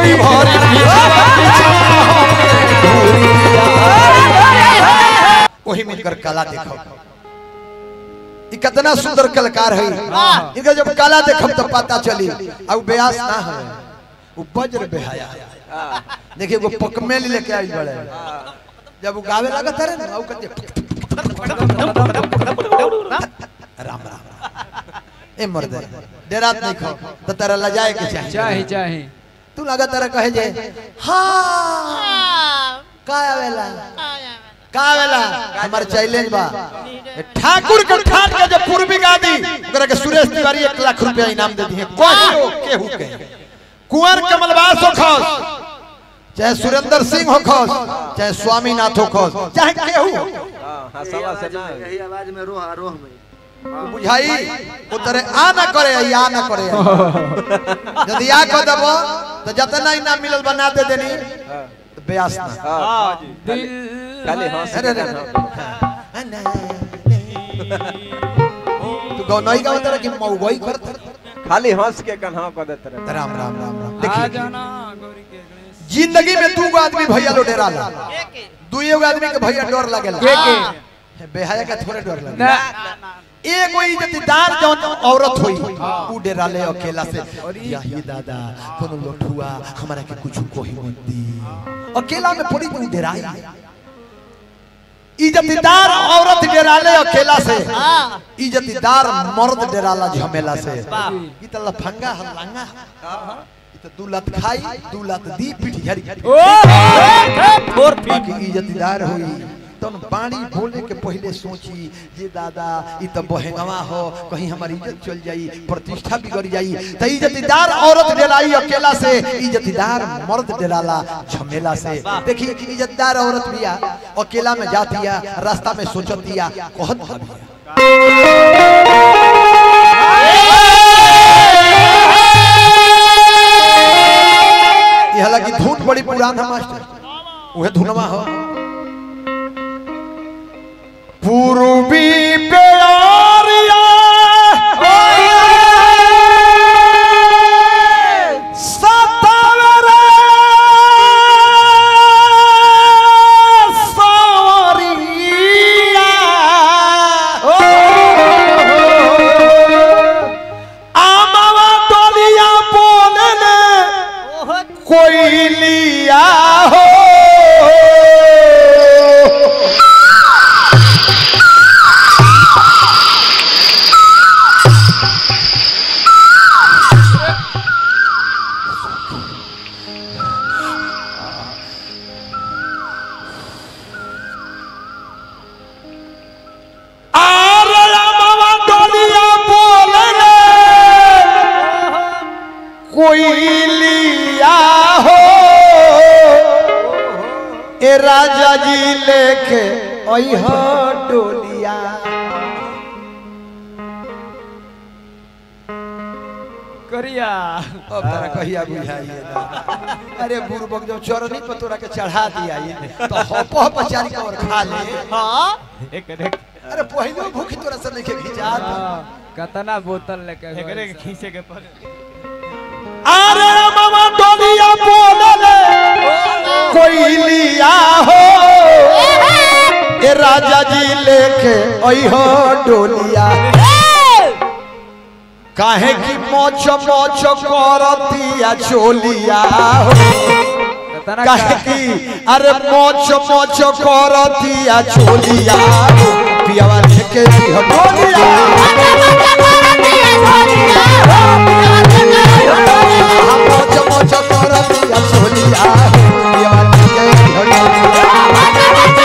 भीड़ भरी वही मिलकर कला देखो ई कितना सुंदर कलाकार है इनका जब कला देखब तो पता चली अब ब्यास ना है वो वज्र बेहाया देखिए वो पकमेल लेके आई बड़े जब वो गावे लगा था ना वो कहते राम राम ए मर्द डेरात नहीं खो तो तेरा लजाए के चाहिए चाहे चाहे तू लगा तेरा कहे जे हाँ का आवेला का आवेला हमार चैलेंज बा ए ठाकुर के ठाट के जब पूर्वी गादी ओकरा के सुरेश तिवारी 1 लाख रुपया इनाम दे दिए कोई केहू के कुंवर कमलवास हो खस चाहे सुरेंद्र सिंह हो खस चाहे स्वामीनाथ हो खस चाहे केहू हो हाँ सवा से ना यही आवाज में रोह रोह में बुझाई उतरे आ ना करे या ना करे यदि आ कर देबो तो जितना इनाम मिलल बना दे देनी तो ब्यास ना हाँ दिल खाली हंस अरे के अरे कहना। तू गौनई का मतलब कि मौगई करत खाली हंस के कन्हा कर देते रहे राम राम राम राम आ देखिए जाना गौरी के गणेश जिंदगी में दू गो आदमी भैया लो डेरा ला दुइयो गो आदमी के भैया डर लागेला के के बेहाया का थोड़े डर ना लागेला एगो इज्जतदार जौन औरत होई ऊ डेरा ले अकेला से या ही दादा कोनो लोठुआ हमरा के कुछ कोही मत दी अकेला में पड़ी तू डेराई इज्जतदार औरत डेराले अकेला से इज्जतदार मर्द डेराला झमेला से ई त लफंगा हल्लांगा ई त दू लत खाई दू लत दी पिट झरी ओ बाकी इज्जतदार होई तन पानी बोले के पहले सोची जे दादा ई त बहेंगवा हो कहीं हमारी इज्जत चल जाई प्रतिष्ठा बिगड़ जाई त इज्जतदार औरत डेलाई अकेला से इज्जतदार मर्द डेराला झमेला से देखी इज्जतदार औरत बिया अकेला में जातिया रास्ता में सोचतिया कहत भाबिया ये हालांकि धुन बड़ी पुरान है मास्टर उहे धुनवा हो पूर्वी प्यारिया सतावरे सावरिया आमावा डोलिया बोलने कोई लिया हो आरे आमावा डोलिया बोलने कोई लिया हो ए राजा जी लेके अइह डोलिया करिया अब तारा कहिया बुझाइए ना अरे बुरबक जब चरनी पर तोरा के चढ़ा दिया ये तो हप हप चारी का और खा ले एक एक अरे पहले भूख तोरा से लेके खिंचा कतना बोतल लेके एकरे के खींचे के पर अरे मामा डोलिया बोलले कोई लिया हो ए राजा जी लेके अइह डोलिया काहे की मोच मोच करतिया चोलिया हो कतना काहे की अरे मोच मोच करतिया चोलिया हो पियावा लेके अइह डोलिया मोच मोच करतिया चोलिया हो पियावा लेके अइह डोलिया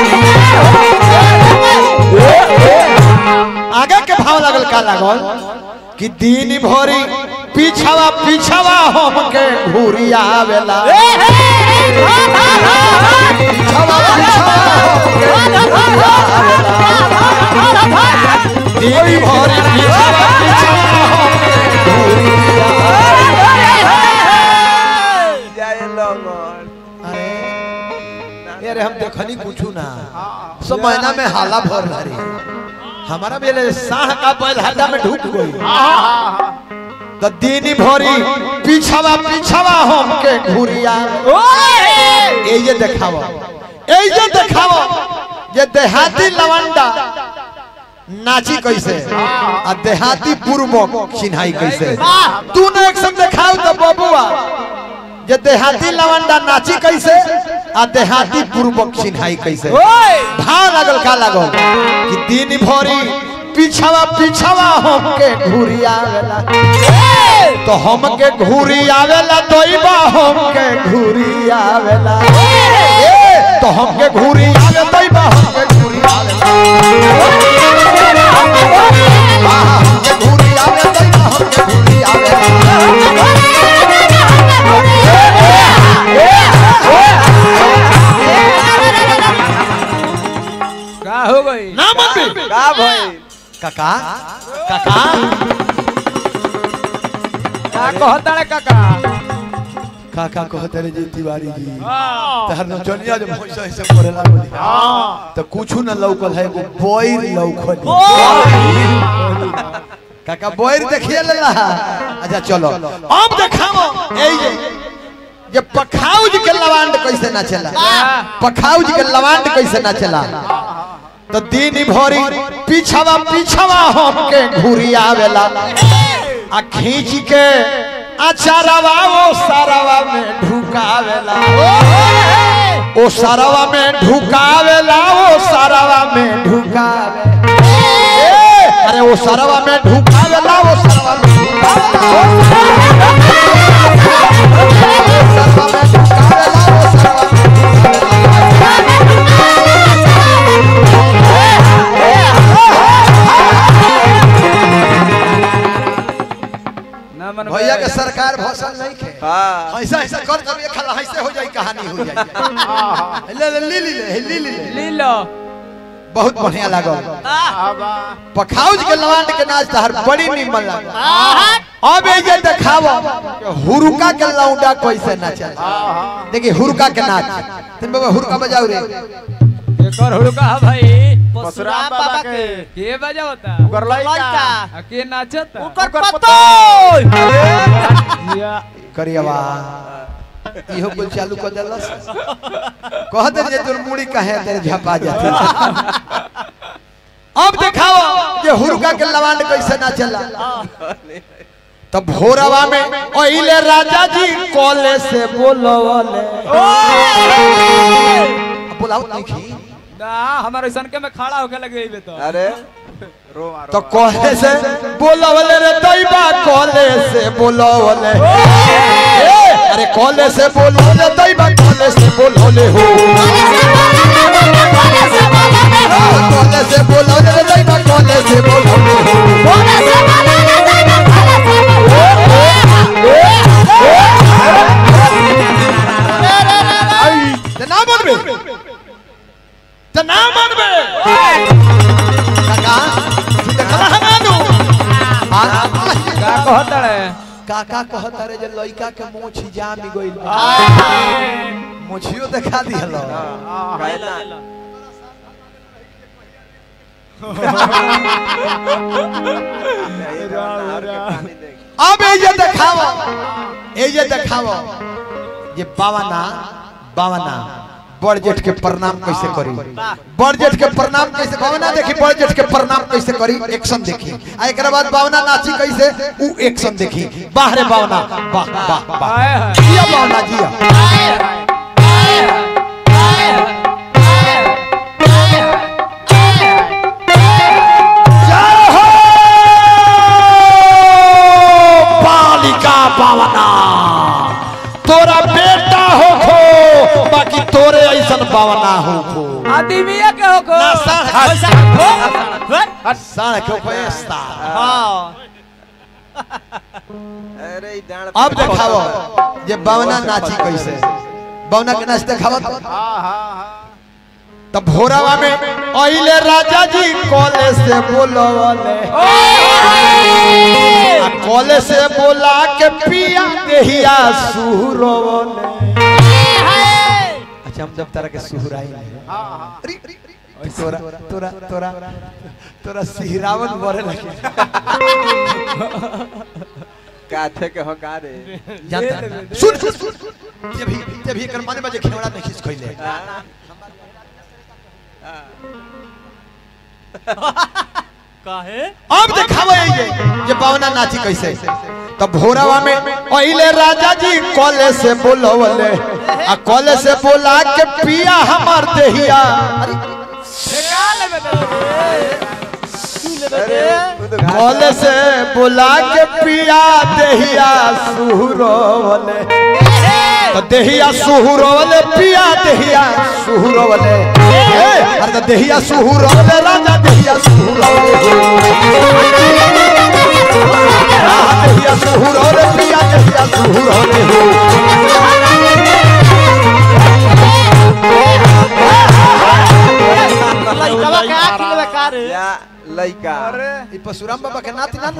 आगे के भाव लागल का लागल कि दिन भरी पीछावा पीछावा हमके घूरी आवेला पीछावा पीछावा हमके घूरी आवेला दिन भरी पीछावा पीछावा हमके घूरी आवेला जय लंगन अरे अरे हम देखनी कुछ ना सब महीना में हाला भर रही हमारा बेले साह का बैल हड्डा में ढुक गई तो दिन भरी पीछावा पीछावा हमके घुरिया ए ये देखावा ए ये देखावा ये देहाती लवंडा नाची कैसे आ देहाती पूर्वक चिन्हाई कैसे तू ने एक सब देखाओ तो बबुआ ये देहाती लवंडा नाची कैसे आ देहाती पूर्वक चिन्हाई कैसे भाव लागल का लागल कि दिन भरी पीछावा पीछावा हमके घूरी आवेला तो हमके घूरी आवेला दोइबा हमके घूरी आवेला ए, तो हमके घूरी आवे दोइबा हमके घूरी आवेला आहा, हमके घूरी आवे दोइबा हमके घूरी आवेला का हो गई ना मत का भाई काका काका का कहता रे काका काका कहते रे जी तिवारी जी हाँ। तहर नचनिया जो भैंसा ऐसे करेला बोली तो कुछ न लौकल है एगो बोइर लौकल काका बोइर देखिए लेला अच्छा चलो अब देखाओ ए ये ये पखाउज के लवांड कैसे ना चला पखाउज के लवांड कैसे ना चला तो दिन भरी पीछावा पीछावा हमके घूरी आवेला आ खींच के अचारवा ओ सारवा में ढुकावेला ओ सारवा में ढुकावेला ओ सारवा में ढुकावे ए, अरे ओ सारवा में ढुकावेला ओ सारवा में ढुकावेला ओ सारवा में ढुकावेला ओ सारवा में ना मन भैया के सरकार भौसल नहीं खे हाँ ऐसा ऐसा कर कर एक खला ऐसे हो जाई कहानी हो जाई ले ले ली ली ले ली ली ले ली लो बहुत बढ़िया लागल पखाउज के लवांड के नाच तहर बड़ी निमन लागल अब ये देखावो कि हुरुका के लौंडा कैसे नाचे देखिए हुरुका के नाच तुम बाबा हुरुका बजाओ रे एक और हुड़का है भाई परशुराम बाबा के के बजावता ओकर लइका आ के नाचता ओकर पतो या करियवा इहो कुल चालू कर देलस कहत जे तोर मुड़ी कहे तेरे झपा जाती अब देखाओ ये हुरुका के लवांड कैसे नाचेला तब भोरवा में ओइले राजा जी कोले से बोलवले बोलाओ नहीं खी ना हमारे सनके में खड़ा होके लगे इबे तो अरे रो तो कोले से बोलवले रे दैबा कोले से बोलवले ए, अरे कोले से बोलवले दैबा कोले से बोलवले हो कोले से बोलवले रे दैबा कोले से बोलवले हो ते ना मनबे ते ना मनबे काका तू देखला हमानु का कहता रे काका कहता रे जे लइका के मोछ जाम गइल मोछियो देखा दिहल कहना पानी देख अब ये देखावो ये देखावो ये बावना बावना बड़ जेठ के प्रणाम कैसे करी बड़ जेठ के प्रणाम कैसे बावना देखी बड़ जेठ के प्रणाम कैसे करी एक्शन देखी आ एक बाद बावना नाची कैसे उ एक्शन देखी बाहरे बावना वाह वाह वाह आए है जिया बावना जिया जय हो बालिका बावना तोरा बेटा हो खो बाकी तोरे ऐसन बावना हो खो आदमिया के हो को ना साढ़ हट साढ़ के पैसा अरे ई डांड अब देखाओ जे बवना नाची कैसे बवना के नाच देखाओ तो हाँ हाँ हाँ तब भोरावा में अइले राजा जी कॉले से बोलवले आ कॉले से बोला के पिया देहिया सुहरवले अच्छा हम जब तरह के सुहराई हाँ हाँ तोरा तोरा तोरा तोरा सिहरावन बरे लगे काथे के हो का रे जानता सुन सुन सुन जब भी जब भी कर माने बजे खेवड़ा नहीं खींच खइले काहे अब देखावे ये ये पावना नाची कैसे तब भोरावा में पहले राजा जी कॉले से बोलवले आ कॉले से बोला के पिया हमार देहिया अरे तू तो घाट कॉले से बोला के पिया देहिया सुहरवले तो देहिया सुहरवले पिया देहिया सुहरवले ए, अरे तो देहिया सुहरवले राजा देहिया सुहरवले हाँ, देहिया सुहरवले पिया देहिया सुहरवले हो लइकवा के आँख लेवे का रे या लइका ई परशुराम बाबा के नाती ना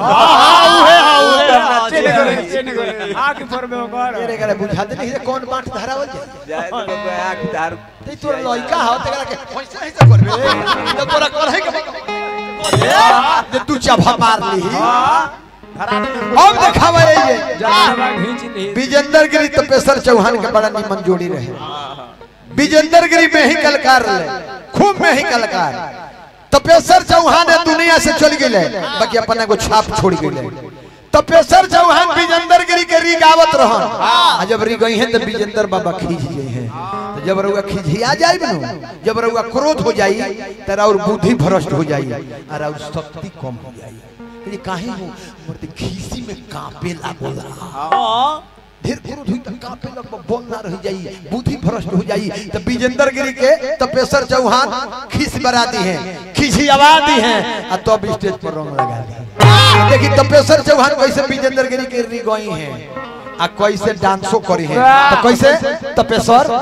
आँख पर में ओकर तेरे करे बुझाते नहीं रे कौन बांट धरावल जाए जाए तो बाबा आंख धार ते तोर लइका हो तेरा के पैसा ऐसे करबे तो तोरा करहे के जे तू चाभा मार ली अब देखावे ये जानवा खींच ली विजेंद्र गिरी तपेश्वर चौहान के बड़ा निमन जोड़ी रहे विजेंद्र गिरी में ही कलकार रहे खूब में ही कलकार तपेश्वर चौहान है दुनिया से चल गए बाकी अपना को छाप छोड़ गए तपेश्वर चौहान विजेंद्र गिरी के री गावत रहन आ जब री गई हैं तो विजेंद्र बाबा खींच गए हैं तो जब रउआ खिझिया जाए नु जब रउआ क्रोध हो जाई तेरा और बुद्धि भ्रष्ट हो जाई और और शक्ति कम हो जाई ये काहे हो मर्द खीसी में कांपे लागोला ढेर क्रोध हुई त कांपे लग बोल ना रह जाई बुद्धि भ्रष्ट हो जाई तो विजेंद्र गिरी के तपेश्वर चौहान खीस बराती हैं खिझियावा दी हैं आ तब स्टेज पर रंग लगा दी देखी तपेश्वर चौहान कैसे विजेंद्र गिरी के री गई हैं आ कैसे डांसो करी हैं तो कैसे तपेश्वर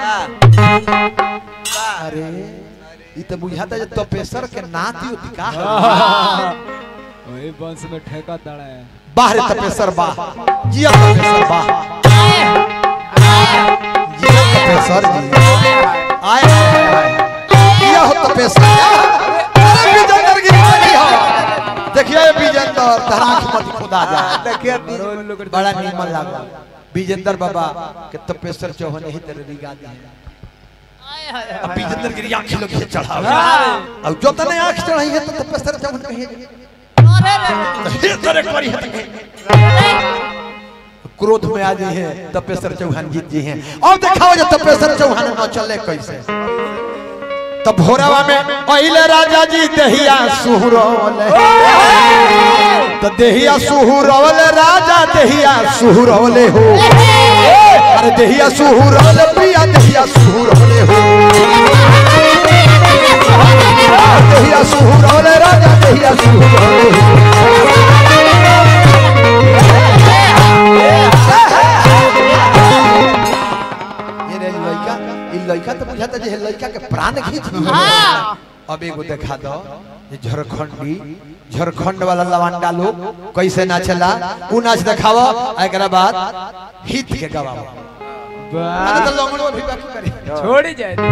अरे ई तो बुझाता जे तपेश्वर के नाती होती का वही बंश में ठेका तड़ा है बाहर तपेश्वर बाह जिया तपेश्वर बाह जिया तपेश्वर जी आए आए जिया हो तपेश्वर अरे विजेंद्र गिरी चली हो देखिए विजेंद्र तहरा आंख मत खुदा जा देखिए बड़ा नीमन लागल विजेंद्र बाबा के तपेश्वर चौहान ही तरह रिगा दी अब विजेंद्र गिरी आंख लोग ये चढ़ावे अब जो तने आंख चढ़ाई है तो तपेश्वर चौहान कहिए हे करे करी है तो क्रोध में आ गई है तपेश्वर चौहान जीत जी हैं और दिखाओ जो तपेश्वर चौहान न चले कैसे तब भोरावा में पहले राजा जी दहिया सुहरौले तो दहिया सुहरौले राजा दहिया सुहरौले हो अरे दहिया सुहरौले प्रिया दहिया सुहरौले हो दहिया सुहरौले राजा दहिया सुहरौले हो ये रे लड़का ई लड़का तो बुझाता जे लड़का के प्राण खींच हाँ अब एगो देखा दो ये झारखंडी झारखंड वाला लवांडा लोग कैसे नाचला उ नाच देखावो आ एकरा बाद हित के गवावो अरे तो लंगड़ो भी बाकी करे छोड़ ही जाए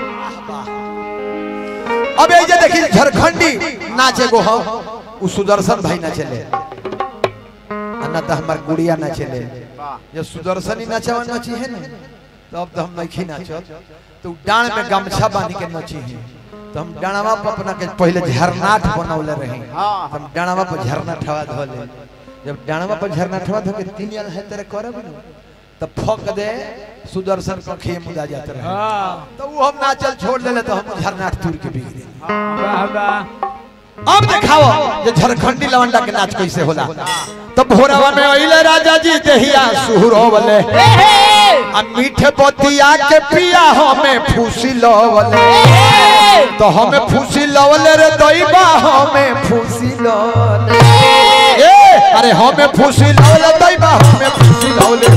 अब ये जे देखी झारखंडी नाचे गो हो उ सुदर्शन भाई नाचले अन्ना तो हमार गुड़िया नाचले ये सुदर्शन ही नाचवा नाची है ना तो अब तो हम नहीं नाचत तो डांड में गमछा बांध के नाची है तो हम डाणवा पर अपना के पहले झरनाट बनौले रहे हाँ। हम डाणवा पर झरना ठवा धोले जब डाणवा पर झरना ठवा धो के तीन यार है तेरे करब न तब फक दे सुदर्शन को खे मुदा जाते रहे हाँ तो वो हम नाचल छोड़ देले तो हम झरनाट तुर के बिगड़े वाह वाह अब दिखाओ ये झारखंडी लवंडा के नाच कैसे होला तो भोरवा में अइले राजा जी देहिया सुहरोवले आ मीठे बतिया के पिया हमें फूसी लवले तो हमें फूसी लवले रे दैबा हमें फूसी लवले ए अरे अरे हमें फूसी लौले दैबा हमें फूसी लौले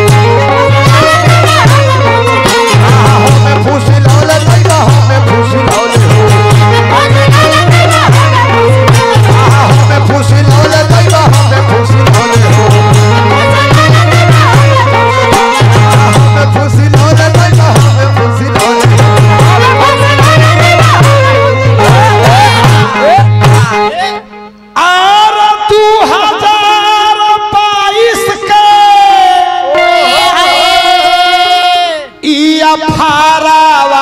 आहा, हमें फूसी लौले दैबा हमें फूसी लौले आहा, हमें फूसी लौले दैबा हमें फूसी लौले आहा, हमें फूसी लौले दैबा हमें फूसी लौले और दू हजार बाईस के ई अफारा